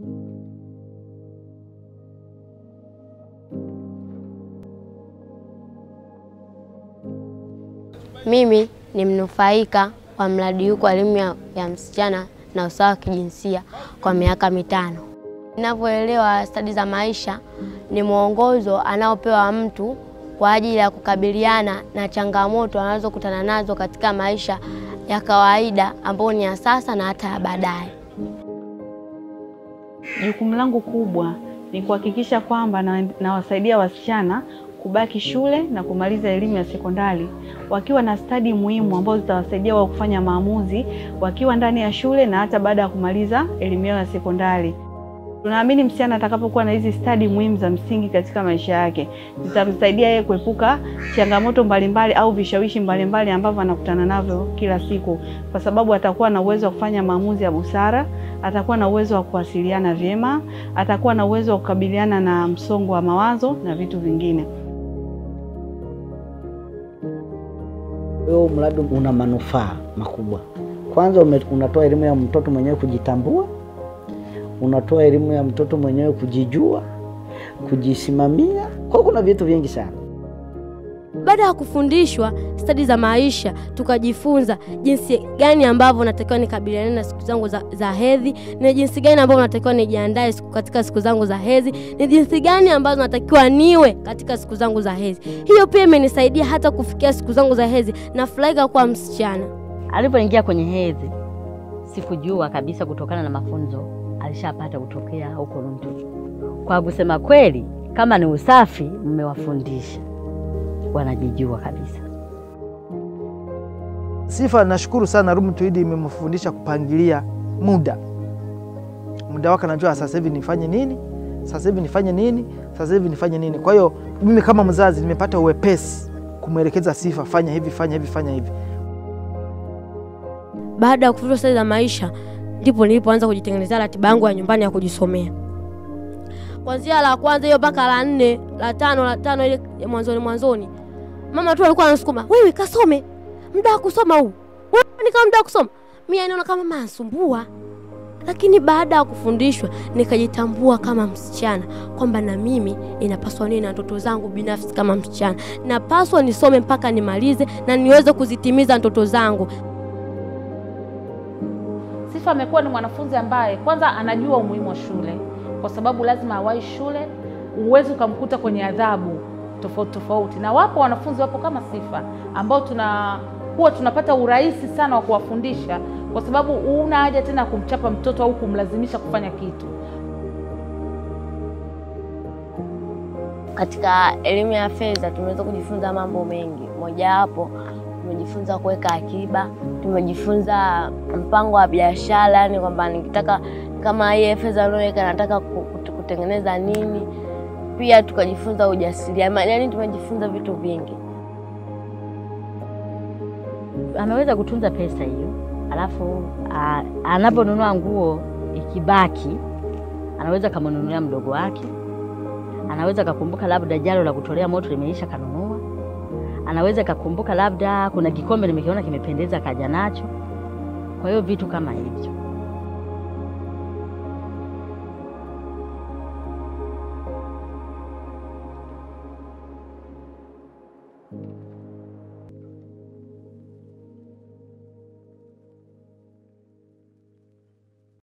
Mimi ni mnufaika wa mradi huu kwa elimu ya, ya msichana na usawa wa kijinsia kwa miaka mitano. Ninavyoelewa stadi za maisha ni mwongozo anaopewa mtu kwa ajili ya kukabiliana na changamoto anazokutana nazo katika maisha ya kawaida ambayo ni ya sasa na hata ya baadaye. Jukumu langu kubwa ni kuhakikisha kwamba na- nawasaidia wasichana kubaki shule na kumaliza elimu ya sekondari wakiwa na stadi muhimu ambazo zitawasaidia wao kufanya maamuzi wakiwa ndani ya shule na hata baada ya kumaliza elimu yao ya sekondari. Tunaamini msichana atakapokuwa na hizi stadi muhimu za msingi katika maisha yake zitamsaidia yeye kuepuka changamoto mbalimbali au vishawishi mbalimbali ambavyo anakutana navyo kila siku, kwa sababu atakuwa na uwezo wa kufanya maamuzi ya busara, atakuwa na uwezo wa kuwasiliana vyema, atakuwa na uwezo wa kukabiliana na msongo wa mawazo na vitu vingine. Huo mradi una manufaa makubwa. Kwanza ume- unatoa elimu ya mtoto mwenyewe kujitambua, unatoa elimu ya mtoto mwenyewe kujijua, kujisimamia. Kwa hiyo kuna vitu vingi sana. Baada ya kufundishwa stadi za maisha, tukajifunza jinsi gani ambavyo natakiwa nikabiliane na siku zangu za, za hedhi, ni jinsi gani ambavyo natakiwa nijiandae siku, katika siku zangu za hedhi, ni jinsi gani ambazo natakiwa niwe katika siku zangu za hedhi. Hiyo pia imenisaidia hata kufikia siku zangu za hedhi. Nafurahika kuwa msichana. Alipoingia kwenye hedhi, sikujua kabisa kutokana na mafunzo alishapata kutokea huko Runtu. Kwa kusema kweli, kama ni usafi, mmewafundisha wanajijua kabisa. Sifa, nashukuru sana Room to Lead imemfundisha kupangilia muda muda wake, anajua sasa hivi nifanye nini, sasa hivi nifanye nini, sasa hivi nifanye nini. Kwa hiyo mimi kama mzazi nimepata uwepesi kumwelekeza Sifa, fanya hivi, fanya hivi, fanya hivi. Baada ya kufundishwa stadi za maisha, ndipo nilipoanza kujitengenezea ratiba yangu ya nyumbani ya kujisomea, kwanzia la kwanza hiyo mpaka la nne, la tano, la tano ile ya mwanzoni mwanzoni, mama tu alikuwa anasukuma, wewe kasome, muda wa kusoma huu, wewe ni kama muda wa kusoma. Mimi naona kama mama anasumbua, lakini baada ya kufundishwa nikajitambua kama msichana kwamba na mimi inapaswa niwe na ndoto zangu binafsi kama msichana, napaswa nisome mpaka nimalize na niweze kuzitimiza ndoto zangu. Sifa amekuwa ni mwanafunzi ambaye kwanza anajua umuhimu wa shule, kwa sababu lazima awahi shule. Huwezi ukamkuta kwenye adhabu tofauti tofauti, na wapo wanafunzi wapo kama Sifa ambao tuna huwa tunapata urahisi sana wa kuwafundisha, kwa sababu huna haja tena kumchapa mtoto au kumlazimisha kufanya kitu. Katika elimu ya fedha tumeweza kujifunza mambo mengi. Mojawapo tumejifunza kuweka akiba, tumejifunza mpango wa biashara, yani kwamba nikitaka kama hii fedha niliyoweka nataka ku- ku- kutengeneza nini. Pia tukajifunza ujasiriamali, yani tumejifunza vitu vingi. Ameweza kutunza pesa hiyo, alafu a- anaponunua nguo ikibaki, anaweza kamnunulia mdogo wake, anaweza kakumbuka labda jalo la kutolea moto limeisha kanunua, anaweza kakumbuka labda kuna kikombe nimekiona kimependeza kaja nacho. Kwa hiyo vitu kama hivyo.